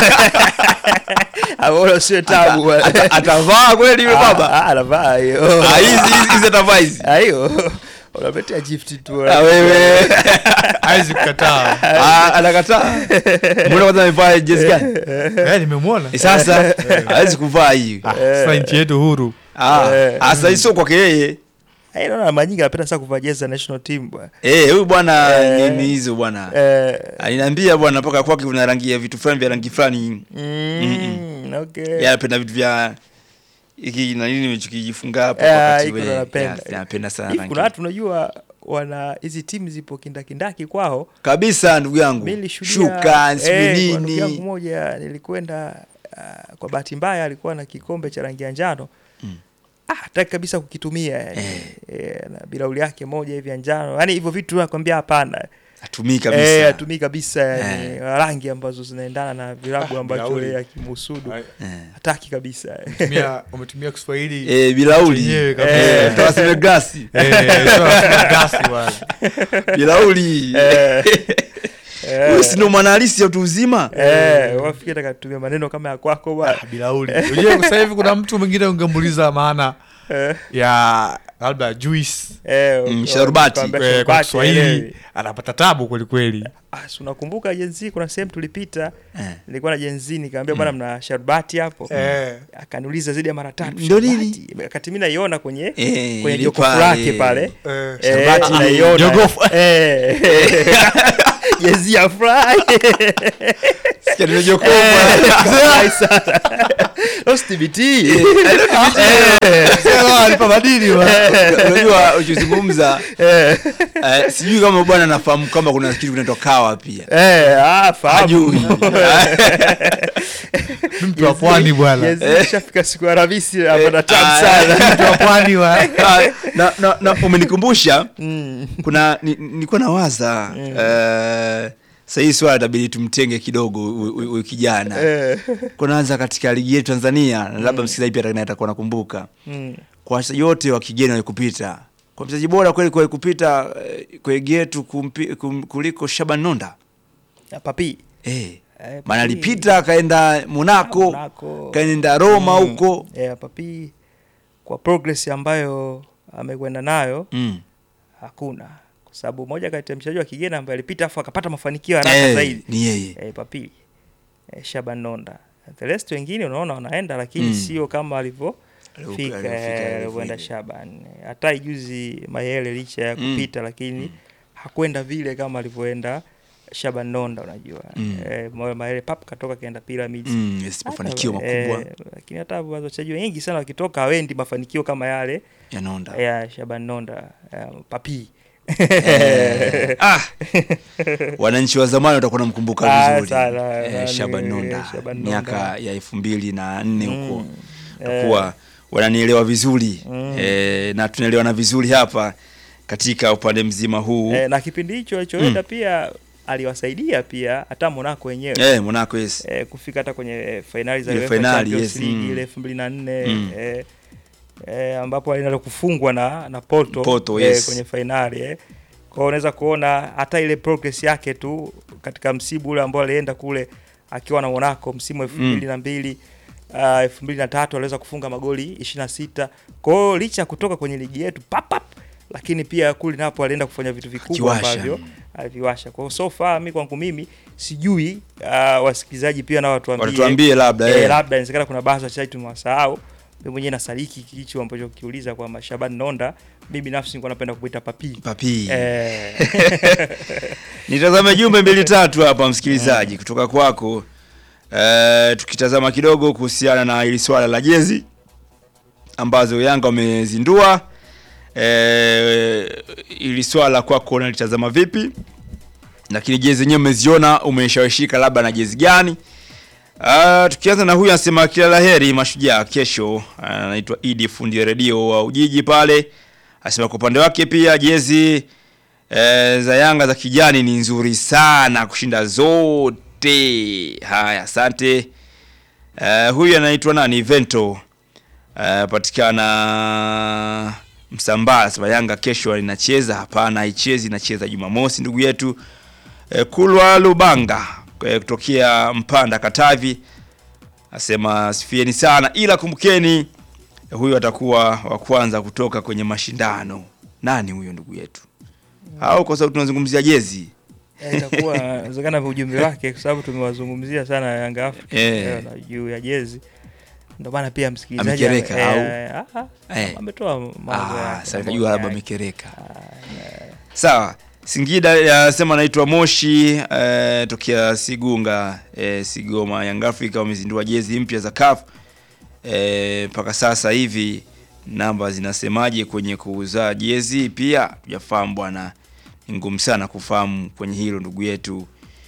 aona sio tabu Ata- atavaa kweli yule baba Ah, anavaa hiyo Ah, hizi hizi- hizi atavaa hizi Ah, hiyo unapetea gift tu Ah, wewe Haizi kukataa. Ah, anakataa mbona kwanza amevaa jezi gani Eh, nimemwona. Eh, sasa hawezi kuvaa hii Ah, Sasa nchi yetu huru. ah Eh. asa hii sio kwake yeye Eh, naona mara nyingi anapenda sana kuvaa jezi za national team bwana eh huyu bwana Eh. ni ni hizo bwana eh aliniambia bwana mpaka kwake kuna rangi ya vitu fulani vya rangi fulani mm, okay yeye anapenda vitu vya hiki na nini nimechokijifunga hapo Eh, wakati hiko ule. napenda. Yes, napenda sana Hivi rangi kuna watu unajua wana hizi timu zipo kindakindaki kwao kabisa ndugu yangu mi nilishuhudia shuka eh, kwa sijui ndugu yangu nini moja nilikwenda uh, kwa bahati mbaya alikuwa na kikombe cha rangi ya njano Mm. ah, hataki kabisa kukitumia yani. Eh. eh, na bilauli yake moja hivi ya njano yani hivyo vitu nakwambia hapana Atumii kabisa. Eh, atumii kabisa yani rangi ambazo zinaendana na vilabu Ah, ambacho bilauri. yeye akimusudu Ai, Eh. hataki kabisa umetumia- umetumia Kiswahili Eh, bilauli. Chenyewe kabisa. Eh, tawaseme glasi. Eh, sio gasi bwana. Bilauli. Huyu si ndo mwanahalisi ya utu uzima? Eh, wafikiri nataka tutumie maneno kama ya kwako bwana. bilauli unajua sasa hivi kuna mtu mwingine ungemuuliza maana Eh, ya labda juice eh, Mm, uka- sharubati. ukaambia eh, kwa sharubati, Kiswahili haelewi. anapata tabu kwelikweli Ah, si unakumbuka jenzi kuna sehemu tulipita Eh. nilikuwa na jenzi nikaambia bwana mna sharubati hapo Eh. akaniuliza zaidi ya mara tatu Ndio nini? sharubati. wakati mimi naiona kwenye Eh, kwenye ile jokofu pale. lake pale Eh, Eh, Sharubati. naiona. Jokofu. Eh. jezi ya fly Sikia neno jokofu. Fly sana. Those TBT. alipa madini Unajua ukizungumza eh, sijui kama bwana anafahamu kama kuna kitu kinaitwa kawa pia. Eh, ah, fahamu. Hajui. mtu wa pwani bwana Jezi ishafika siku ya Alhamisi hapa tamu ah, sana mtu wa pwani wa Ah, na, na, na umenikumbusha Mm. kuna ni- nilikuwa nawaza eh, sasa hii swala itabidi tumtenge kidogo huyu- huyu huyu kijana Eh. kunaanza katika ligi yetu Tanzania na labda msikilizaji pia atakaye atakuwa nakumbuka Mm. kwa wachezaji wote wa kigeni walikupita kwa mchezaji bora kweli kwa kupita eh, kwa ligi yetu kumpi- kum- kuliko Shaban Nonda Ya papi eh Eh, maana papi. alipita akaenda Monaco Monaco. kaenda Roma huko Eh, papi kwa progress ambayo amekwenda nayo mm. hakuna kwa sababu moja kati ya mchezaji wa kigeni ambaye alipita afu akapata mafanikio haraka eh, zaidi ni yeye eh, papi eh, Shaban Nonda the rest wengine unaona wanaenda lakini Mm. sio kama alivyofika Alivyofika, eh, alivyoenda. alivyoenda Shaban hata ijuzi Mayele licha ya Mm. kupita lakini hakwenda vile kama alivyoenda Shaban Nonda unajua Mm. eh, Moyo Mayele pap katoka kaenda Pyramids mm, yes, mafanikio Hata, makubwa eh, lakini hata wachezaji wengi sana wakitoka hawendi mafanikio kama yale ya Nonda ya Shaban Nonda eh, papi Eh, ah, wananchi wa zamani watakuwa namkumbuka Ah, vizuri sana, eh, nani, Shaban Nonda Shaban Nonda. miaka ya elfu mbili na nne huko Mm, takuwa wananielewa vizuri Mm. eh, na tunaelewana vizuri hapa katika upande mzima huu eh, na kipindi hicho alichoenda pia aliwasaidia pia hata Monaco wenyewe eh, Monaco yes. eh, kufika hata kwenye eh, fainali za Ile UEFA fainali, Champions yes, League mm. ile elfu mbili na nne Mm. eh, eh, ambapo alienda kufungwa na na Porto, Porto, eh, yes. kwenye fainali eh. Kwa hiyo unaweza kuona hata ile progress yake tu katika msimu ule ambao alienda kule akiwa na Monaco msimu elfu mbili na mbili uh, elfu mbili na tatu aliweza kufunga magoli ishirini na sita kwa hiyo licha ya kutoka kwenye ligi yetu papap lakini pia kule napo alienda kufanya vitu vikubwa Akiwasha. ambavyo aliviwasha kwa hiyo so far mi kwangu mimi sijui uh, wasikilizaji pia nao watuambie Watuambie labda eh, eh. labda inawezekana kuna baadhi ya wachezaji tumewasahau mimi mwenyewe nasaliki kicho ambacho kiuliza kwamba Shaban Nonda mimi binafsi nilikuwa napenda kuita papi papi eh, nitazame jumbe mbili tatu hapa msikilizaji kutoka kwako eh, tukitazama kidogo kuhusiana na hili swala la jezi ambazo Yanga wamezindua eh, ili swala kwako unalitazama vipi lakini jezi zenyewe umeziona umeshawishika labda na jezi gani Uh, tukianza na huyu anasema kila laheri mashujaa kesho anaitwa Idi fundi redio wa Ujiji pale anasema kwa upande wake pia jezi eh, za Yanga za kijani ni nzuri sana kushinda zote haya asante uh, huyu anaitwa nani Vento uh, patikana Msambaa anasema Yanga kesho inacheza hapana haichezi inacheza Jumamosi ndugu yetu eh, Kulwa Lubanga eh, kutokea Mpanda Katavi asema sifieni sana ila kumbukeni eh, huyu atakuwa wa kwanza kutoka kwenye mashindano nani huyo ndugu yetu au kwa sababu tunazungumzia jezi eh, itakuwa inawezekana ujumbe wake kwa sababu tumewazungumzia sana Yanga Africa Eh. eh, na juu ya jezi ndio maana pia msikilizaji Amekereka, eh, ah, ah, Eh. ametoa mawazo ah, yake, sasa maoni nikajua labda yake. amekereka sawa Singida anasema anaitwa Moshi eh, tokea Sigunga eh, Sigoma Young Africa wamezindua jezi mpya za CAF eh, mpaka sasa hivi namba zinasemaje kwenye kuuza jezi pia tujafahamu bwana ni ngumu sana kufahamu kwenye hilo ndugu yetu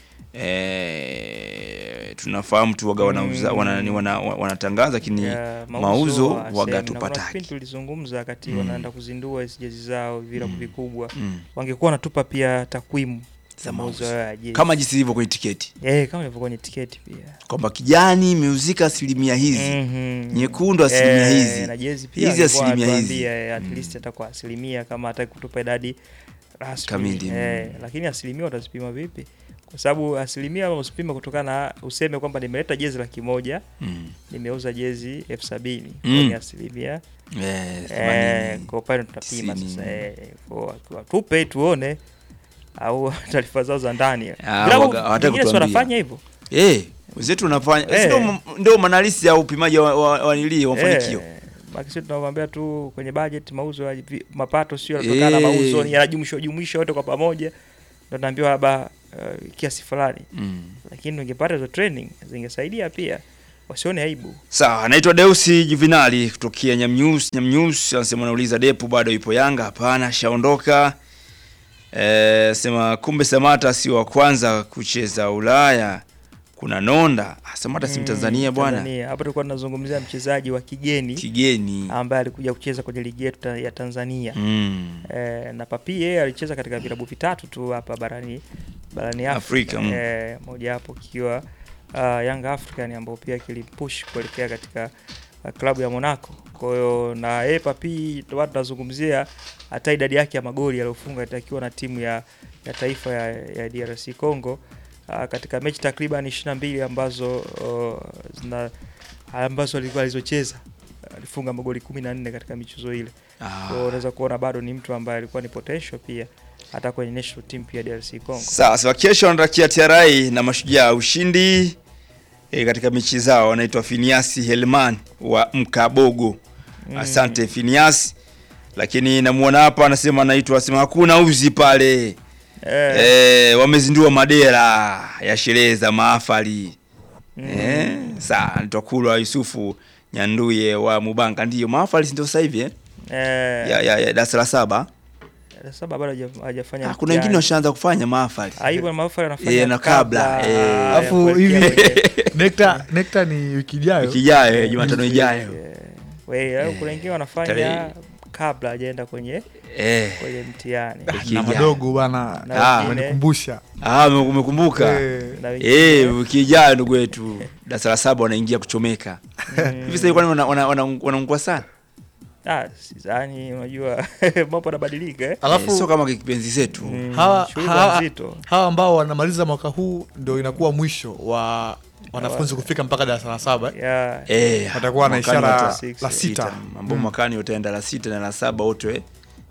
eh, tunafahamu tu waga wanauza wana, wana, wana, wanatangaza lakini Ya, mauzo wasemi. waga Na kuna tupataki kipindi tulizungumza wakati Mm. wanaenda kuzindua hizi jezi zao vilabu vikubwa mm. wangekuwa wanatupa pia takwimu za mauzo mauzo ya jezi. kama jinsi ilivyo kwenye tiketi eh, kama ilivyo kwenye tiketi pia kwamba kijani imehusika asilimia hizi Mhm. nyekundu asilimia Eh, hizi na jezi pia hizi alikuwa asilimia hizi anatuambia, eh, at least hata kwa asilimia kama hataki kutupa idadi rasmi Kamili, eh, lakini asilimia utazipima vipi? Kwa sababu asilimia usipime kutokana na useme kwamba nimeleta jezi laki moja Mm. nimeuza jezi elfu sabini Mm. ni asilimia Eh, eh, themanini. kwa upande tutapima tisini. sasa eh, kwa- kwa- tupe tuone au taarifa zao za ndani Ah, Vilabu waga- hawataki vingine si kutuambia. wanafanya hivyo Eh, wenzetu unafanya Eh. si ndio- ndio manalisi ya upimaji wa, wa, wa, nili, wa mafanikio Eh, maki sisi tunawaambia tu kwenye budget mauzo ya vi- mapato sio yanatokana na Eh. mauzo ni yanajumuishwa jumuishwa yote kwa pamoja ndio tunaambiwa labda uh, kiasi fulani mm. lakini ungepata hizo training zingesaidia pia wasione aibu Sawa, naitwa Deusi Juvinali kutokea Nyamnews. Nyamnews anasema anauliza Depu bado ipo Yanga? Hapana, shaondoka. Eh, sema kumbe Samata si wa kwanza kucheza Ulaya. Kuna Nonda. Ah, Samata si Mm, Mtanzania bwana. Tanzania. Hapo tulikuwa tunazungumzia mchezaji wa kigeni Kigeni. ambaye alikuja kucheza kwenye ligi yetu ta- ya Tanzania Mm. eh, na Papi yeye alicheza katika vilabu vitatu tu hapa barani barani Afrika, Afrika mm. eh, moja hapo kikiwa uh, Young African ambao pia kilimpush kuelekea katika uh, klabu ya Monaco. Kwa hiyo na yeye Papi ndio watu tunazungumzia hata idadi yake ya magoli aliyofunga itakiwa na timu ya, ya taifa ya, ya DRC Congo uh, katika mechi takriban 22 ambazo uh, zina ambazo alikuwa alizocheza alifunga magoli 14 katika michezo ile. Kwa hiyo Ah. unaweza kuona bado ni mtu ambaye alikuwa ni potential pia hata kwenye national team pia DRC Congo. Sawa, sawa kesho wanatakia TRA na mashujaa ushindi e, katika mechi zao. Wanaitwa Finiasi Helman wa Mkabogo. Asante Finiasi. Lakini namuona hapa anasema anaitwa asema hakuna uzi pale. Eh, Eh, wamezindua madera ya sherehe za mahafali. mm. Eh, sawa, anaitwa Kulwa Yusufu Nyanduye wa Mubanga. Ndiyo mahafali ndio sasa hivi eh? Eh, Ya ya, ya darasa la saba. sasa bado haja- hajafanya. Ah, kuna wengine washaanza kufanya mahafali. aibu mahafali anafanya Eh, na kabla, eh. ya Alafu kuelekea hivi kwenye- nekta nekta ni wiki ijayo Wiki ijayo, Jumatano ijayo. eh, we, au kuna wengine wanafanya tarehe- kabla hajaenda kwenye Eh. kwenye mtihani Wiki na ijayo. madogo bana Na Ah, wengine- amenikumbusha Ah, ume- umekumbuka. Eh. na wengine- Eh, wiki ijayo ndugu wetu darasa la saba wanaingia kuchomeka. Mm. Hivi sasa kwani wana- wana- wana- wanaungua sana? Ah, sidhani unajua mambo yanabadilika eh. Eh, alafu sio kama kipenzi zetu. Mm, hawa, shughuli hawa, nzito. hawa ambao wanamaliza mwaka huu ndio inakuwa mwisho wa wanafunzi kufika mpaka darasa la saba Ya, Eh, watakuwa na mwakani ishara wata- six, la sita ambao mwakani wataenda la sita na la saba wote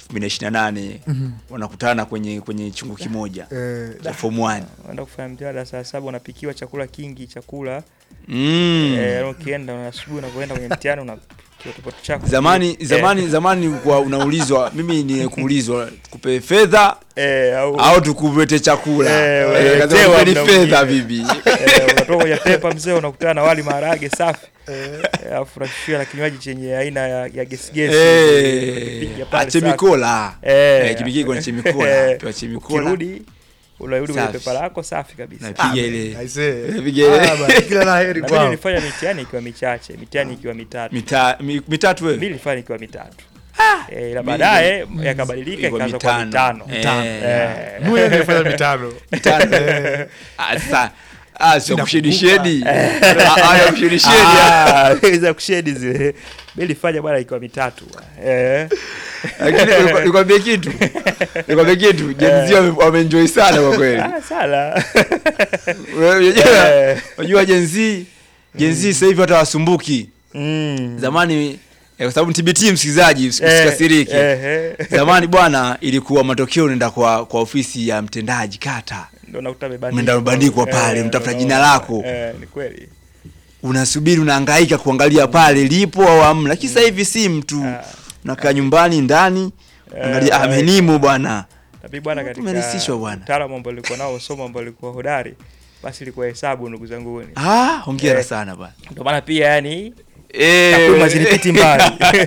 2028 wanakutana kwenye kwenye chungu kimoja Eh, cha form 1. unaenda kufanya mtihani darasa la saba unapikiwa chakula kingi chakula Mm. eh, ukienda una asubuhi unapoenda kwenye mtihani una kitu chako Zamani eh, zamani zamani kwa unaulizwa mimi ni kuulizwa kupe fedha eh, au, au tukuvete chakula. Eh, Eh, unaelewa kaza kupeni muda fedha mwingine. bibi. eh, unatoka kwenye pepa mzee unakutana na wali maharage safi eh, alafu unashushiwa na kinywaji chenye aina ya, ya gesi gesi Eh, Ukipiga pale safi. achemikola. Eh, Eh, kipikii kwa chemikola, eh, pewa chemikola. ukirudi unarudi kwenye Safi. pepa lako safi kabisa Napiga ile aisee. Napiga ile Ah, bana, kila la heri na mimi kwao. nilifanya mitihani ikiwa michache mitihani ikiwa mitatu mita mi- mitatu mimi wewe. nilifanya ikiwa mitatu eh, ila baadaye yakabadilika Ilikuwa ikaanza kuwa mitano mitano. Eh, Eh, Mwe nilifanya mitano mitano. Ah, sasa ah, sio Sina kushedi kukumbuka. shedi. Ah, ah, kushedi shedi. ah. Ah, za kushedi zile mimi nilifanya bwana ikiwa mitatu bwana. eh Lakini nikwambie- nikwambie kitu. Nikwambie kitu. Gen Z wame- wameenjoy sana kwa kweli. ah sala Wewe unajua- Eh. Unajua Gen Z Gen Z sasa hivi hata wasumbuki. mm. Zamani eh, kwa sababu ni TBT msikilizaji usi- Eh, usikasirike. eh, eh. Zamani bwana ilikuwa matokeo unaenda kwa kwa ofisi ya mtendaji kata. ndo nakuta amebandikwa. Umeenda umebandikwa pale, Eh, mtafuta ndo jina naona. lako. eh ni kweli unasubiri unahangaika kuangalia pale lipo au amna lakini sasa hivi si mtu Ah. unakaa nyumbani ndani Eh, angalia eh. amenimo bwana Tapi bwana katika Tumerahisishwa bwana. utaalamu ambao nilikuwa nao somo ambao lilikuwa hodari basi ilikuwa hesabu ndugu zangu ah hongera Eh. sana bwana ndio maana pia yani eh takwimu zilipiti mbali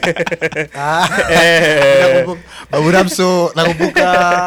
Ah, Eh, nakumbuka- Babu Ramso nakumbuka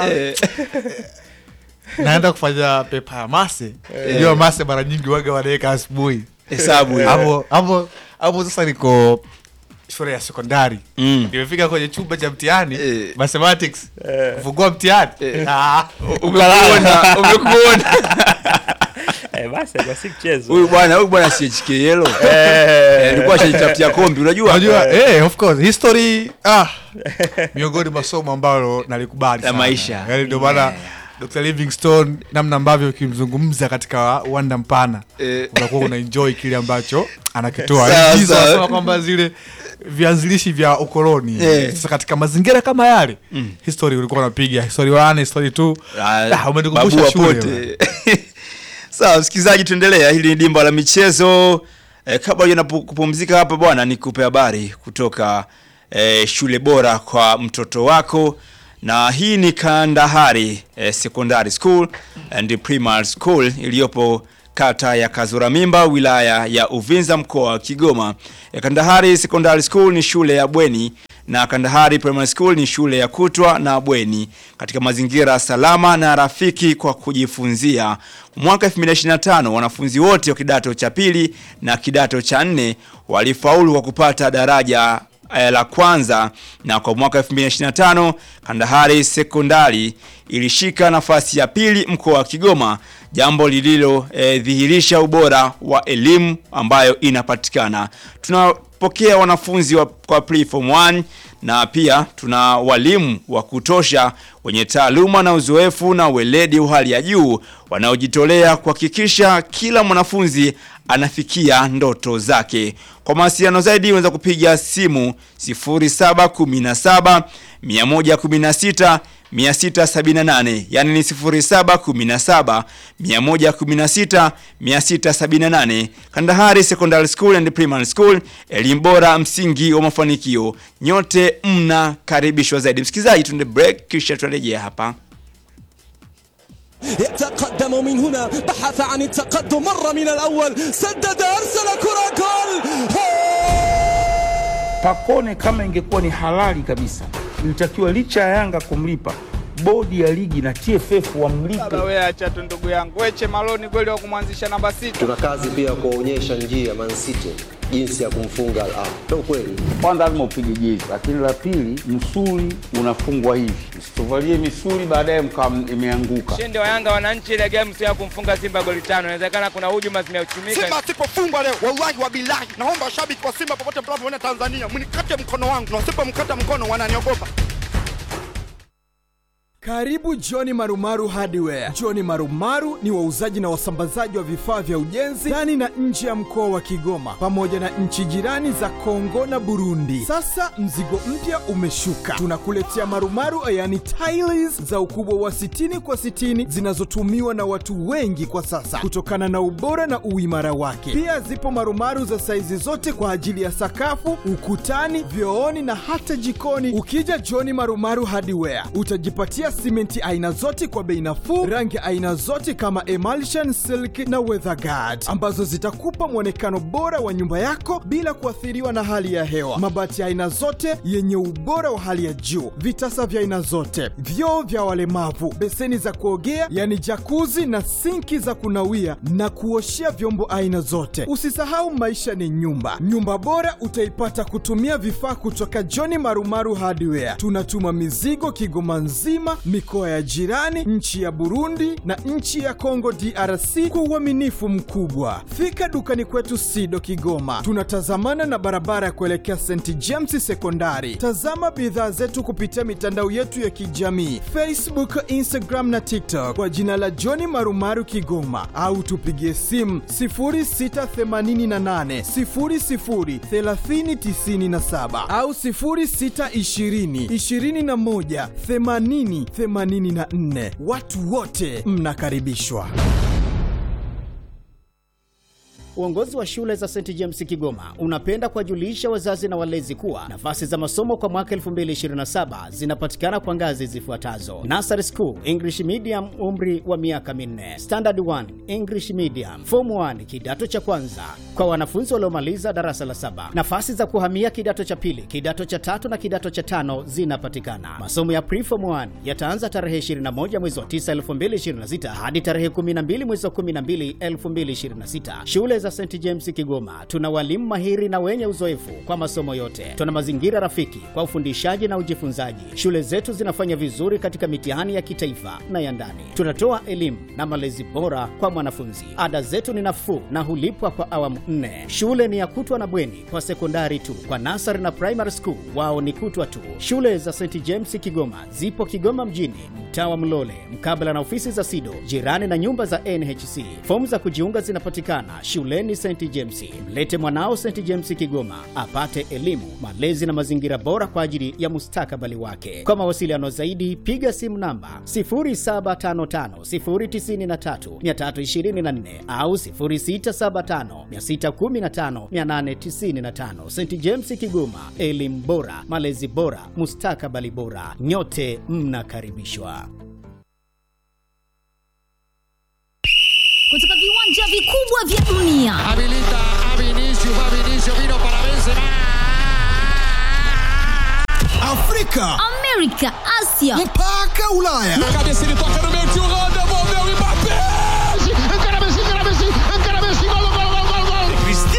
naenda kufanya pepa ya mase hiyo mase mara nyingi waga wanaweka asubuhi hesabu hiyo. hapo hapo hapo sasa niko shule ya sekondari Mm. nimefika kwenye chumba cha mtihani Eh. mathematics kufungua mtihani Ah. umekuona umekuona Eh, basi kwa si mchezo. huyu bwana huyu bwana si HKL Eh, alikuwa ashajitafutia kombi unajua unajua eh, of course history ah miongoni mwa somo ambalo nalikubali La sana. maisha. Yaani ndio maana Dr. Livingstone namna ambavyo ukimzungumza katika uwanda mpana Eh. unakuwa una enjoy kile ambacho anakitoa Sawa, Yaani, sawa. wanasema kwamba zile vianzilishi vya ukoloni Eh. sasa katika mazingira kama yale history ulikuwa unapiga history 1 history 2 ah, umenikumbusha babu shule wapote. sawa msikilizaji tuendelea hili ni dimba la michezo eh, kabla ya kupumzika hapa bwana nikupe habari kutoka eh, shule bora kwa mtoto wako na hii ni kandahari eh, secondary school and primary school iliyopo kata ya Kazura Mimba wilaya ya Uvinza mkoa wa Kigoma. Eh, Kandahari Secondary School ni shule ya bweni na Kandahari Primary School ni shule ya kutwa na bweni katika mazingira salama na rafiki kwa kujifunzia. Mwaka 2025 wanafunzi wote wa kidato cha pili na kidato cha nne walifaulu kwa kupata daraja eh, la kwanza na kwa mwaka 2025 Kandahari Sekondari ilishika nafasi ya pili mkoa wa Kigoma, jambo lililodhihirisha ubora wa elimu ambayo inapatikana. Tunapokea wanafunzi wa, kwa pre-form 1 na pia tuna walimu wa kutosha wenye taaluma na uzoefu na weledi wa hali ya juu wanaojitolea kuhakikisha kila mwanafunzi anafikia ndoto zake. Kwa mawasiliano zaidi unaweza kupiga simu 0717 116 678 yani ni 0717 116 678. Kandahari Secondary School and Primary School, elimu bora, msingi wa mafanikio. Nyote mnakaribishwa zaidi. Msikilizaji, tunde break kisha turejea hapa. يتقدم من هنا بحث عن التقدم مر من الأول سدد أرسل كرة جول Pakone kama ingekuwa ni halali kabisa, ilitakiwa licha ya Yanga kumlipa, bodi ya ligi na TFF wamlipe. Baba wewe acha tu ndugu yangu. Weche Maloni kweli wa kumwanzisha namba sita. tuna kazi pia kuwaonyesha njia Man City jinsi ya kumfunga Al Ahly. Ndio kweli. Kwanza lazima upige jezi, lakini la pili, msuli unafungwa hivi, msituvalie misuli baadaye mkawa imeanguka. Ushindi wa Yanga wananchi ile game sio ya kumfunga Simba goli tano. Inawezekana kuna hujuma zimeuchumika. Simba asipofungwa leo, wallahi wa bilahi, naomba washabiki wa Simba popote mnapoona Tanzania, mnikate mkono wangu, na wasipomkata mkono wananiogopa. Karibu Johni Marumaru Hardware. Johni Marumaru ni wauzaji na wasambazaji wa vifaa vya ujenzi ndani na nje ya mkoa wa Kigoma pamoja na nchi jirani za Kongo na Burundi. Sasa mzigo mpya umeshuka, tunakuletea marumaru yani tiles za ukubwa wa 60 kwa 60 zinazotumiwa na watu wengi kwa sasa kutokana na ubora na uimara wake. Pia zipo marumaru za saizi zote kwa ajili ya sakafu, ukutani, vyooni na hata jikoni. Ukija Johni Marumaru Hardware utajipatia simenti aina zote kwa bei nafuu, rangi aina zote kama emulsion, silk na weatherguard ambazo zitakupa mwonekano bora wa nyumba yako bila kuathiriwa na hali ya hewa. Mabati ya aina zote yenye ubora wa hali ya juu, vitasa vya aina zote, vyoo vya walemavu, beseni za kuogea yani jakuzi na sinki za kunawia na kuoshea vyombo aina zote. Usisahau maisha ni nyumba. Nyumba bora utaipata kutumia vifaa kutoka John Marumaru Hardware. Tunatuma mizigo Kigoma nzima, mikoa ya jirani, nchi ya Burundi na nchi ya Kongo DRC kwa uaminifu mkubwa. Fika dukani kwetu Sido Kigoma, tunatazamana na barabara ya kuelekea St James Sekondari. Tazama bidhaa zetu kupitia mitandao yetu ya kijamii Facebook, Instagram na TikTok kwa jina la John Marumaru Kigoma, au tupigie simu 0688 00 3097 au 0620 21 80 84. Watu wote mnakaribishwa. Uongozi wa shule za St James Kigoma unapenda kuwajulisha wazazi na walezi kuwa nafasi za masomo kwa mwaka 2027 zinapatikana kwa ngazi zifuatazo: Nursery School English Medium, umri wa miaka minne; Standard 1 English Medium; Form 1 kidato cha kwanza kwa wanafunzi waliomaliza darasa la saba. Nafasi za kuhamia kidato cha pili, kidato cha tatu na kidato cha tano zinapatikana. Masomo ya Pre-Form 1 yataanza tarehe 21 mwezi wa 9 2026 hadi tarehe 12 mwezi wa 12 2026. Shule za za St James Kigoma tuna walimu mahiri na wenye uzoefu kwa masomo yote. Tuna mazingira rafiki kwa ufundishaji na ujifunzaji. Shule zetu zinafanya vizuri katika mitihani ya kitaifa na ya ndani. Tunatoa elimu na malezi bora kwa mwanafunzi. Ada zetu ni nafuu na hulipwa kwa awamu nne. Shule ni ya kutwa na bweni kwa sekondari tu. Kwa nasari na primary school wao ni kutwa tu. Shule za St James Kigoma zipo Kigoma mjini, mtaa wa Mlole, mkabala na ofisi za SIDO, jirani na nyumba za NHC. Fomu za kujiunga zinapatikana shuleni St James. Mlete mwanao St James Kigoma apate elimu, malezi na mazingira bora kwa ajili ya mustakabali wake. Kwa mawasiliano zaidi, piga simu namba 0755093324 au 0675615895. St James Kigoma, elimu bora, malezi bora, mustakabali bora. Nyote mnakaribishwa. kutoka viwanja vikubwa vya dunia Habilita a Vinicius, va Vinicius, vino para Benzema. Afrika, amerika asia mpaka Ulaya. Na cabeça ele toca no meio, tio Holanda, envolveu o Mbappé. Encara Messi, encara Messi, encara Messi, gol, gol, gol, gol, gol.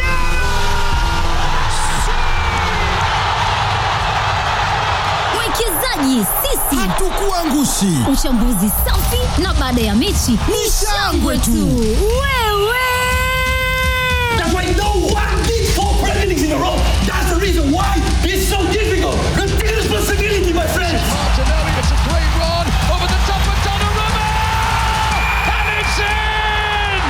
mwekezaji sisi Hatukuangushi. uchambuzi safi na baada ya mechi ni shangwe tu wewe That's why no one did four presidents in a row. That's the reason why it's so difficult. Take responsibility, my friends. Martinelli, it's a great run over the top of Donnarumma. And it's in!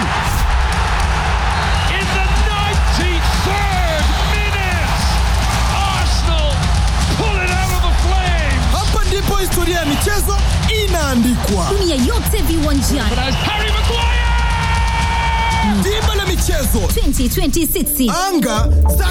In the 93rd minute, Arsenal pull it out of the flames. Hapa ndipo historia ya michezo inaandikwa. dunia yote viwanjani But as Harry Maguire! Dimba la michezo, 2026 anga za